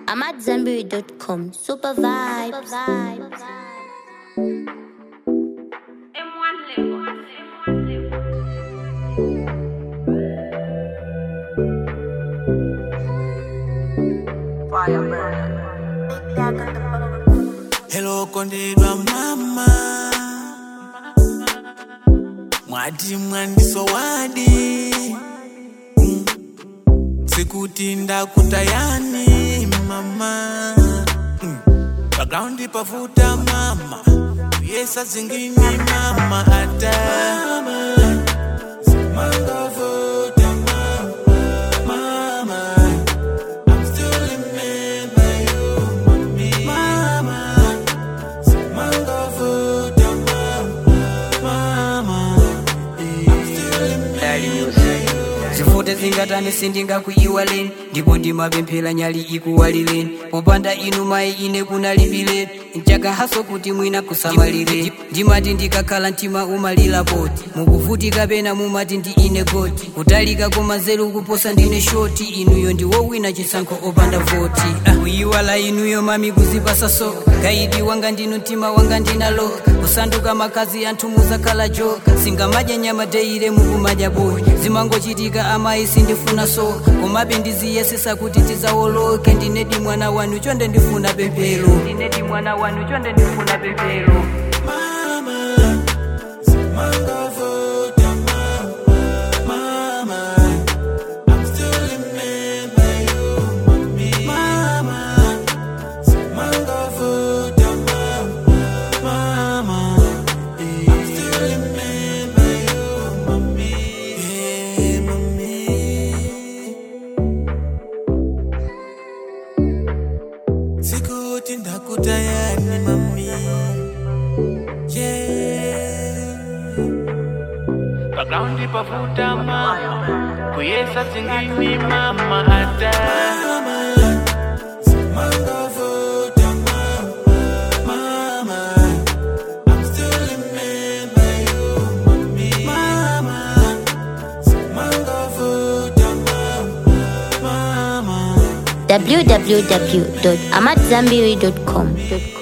I'm at Zenberry.com. Super vibes. Hello kondedwa mama mwati mwandiso wadi Mm. sikuti ndakutayani mama Mm. background pavuta mama yesa zingini mama ata Mangavuta mama, mama. I'm still remember you, mommy. Mama, mangavuta mama, mama. I'm still remember you. zifute zingatani sindingakuyiwaleni ndipo ndimapemphera nyali ikuwalireni popanda inu mayi ine kunalibileni mchaka haso kuti mwina kusamalireni ndimati ndikakhala mtima umalira poti mukuvutika pena mumati ndi ine goti kutalika koma nzeru kuposa ndine shoti inuyo ndiwowina chisankho opanda voti Ah, kuyiwala inuyo mami kuzipasa soka gaidi wanga ndinu mtima wanga ndinaloka kusanduka makazi anthu muzakhala joka singamadya nyama deire mukumadya boyi zimangochitika amayi sindifuna soka komabe ndiziyesesa kuti tizawoloke ndinedi mwana wanu chonde ndifuna pemphero ndinedi mwana wanu chonde ndifuna pemphero Mama, mangavuta mama, mama. I'm still remember you, mommy. Mama, mangavuta mama, mama. I'm still remember you, mommy. Yeah, mommy. Sikuti ndakutayani mami yeah. Background pavuta mama Kuyesa zingini mama ata Mangavuta mama Mama I'm still remember you mami Mama Mangavuta mama Mama www.amatzambiri.com.